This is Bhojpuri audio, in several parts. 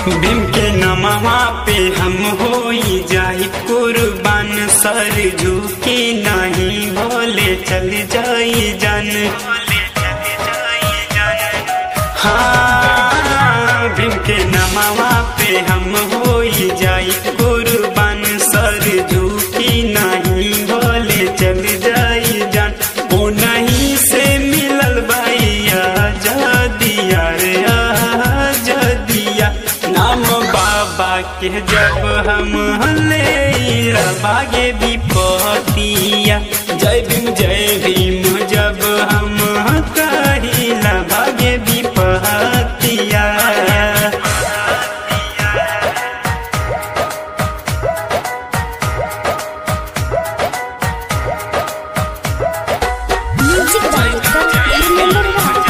भीम के नमवा पे हम होई जाई कुर्बान सर झुकी नहीं भोले चल जाई जन हाँ भीम के नमवा पे हम होई जाई कुर्बान सर झुकी नहीं भोले चल जाई जन ओ नहीं से मिलल भैया जदिया रे आ जदिया नाम बाबा के जब हम ले बागे भी पतिया जय भीम जय भीम जब हम कहिला भागे भी पतिया Music director Remember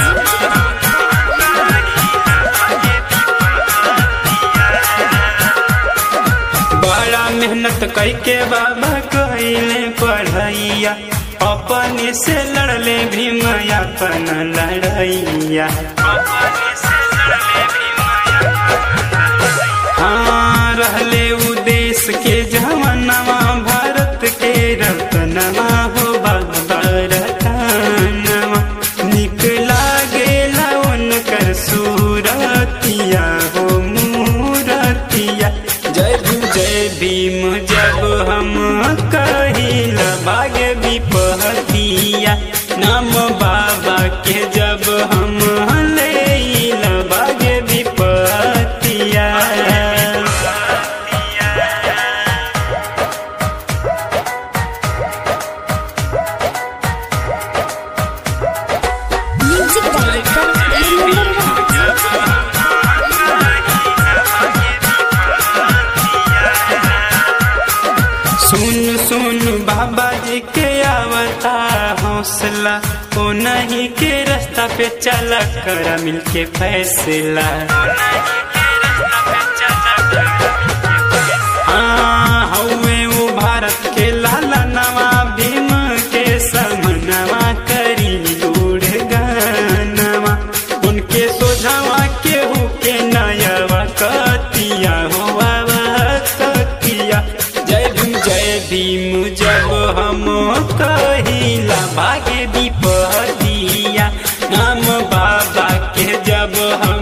बड़ा मेहनत करके बाबा कहले पढ़ैया अपने से लड़ले भीम अपन लड़ैया हाँ रहले उ देश के जवानवा भारत के रतनवा हो बाबा रतनवा निक लागेला उनकर सूरतिया हो मूरतिया जय भीम जय भीम जब हम कहिला बागे विपहतिया नाम बाबा के जब हम लेला बागे विपहतिया Music director Remember सुन सुन बाबा जी के आवता हौसला ओ नहीं के रास्ता पे चला कर मिलके फैसला हाँ हौवे वो भारत के लाला नवा भीम के समनवा करी दूढ़ गानवा उनके सोझावा के हो के नयवा कतिया हुआ कतिया जय भीम जय भीम जब हम कहिला भागे विपदिया नाम बाबा के जब हम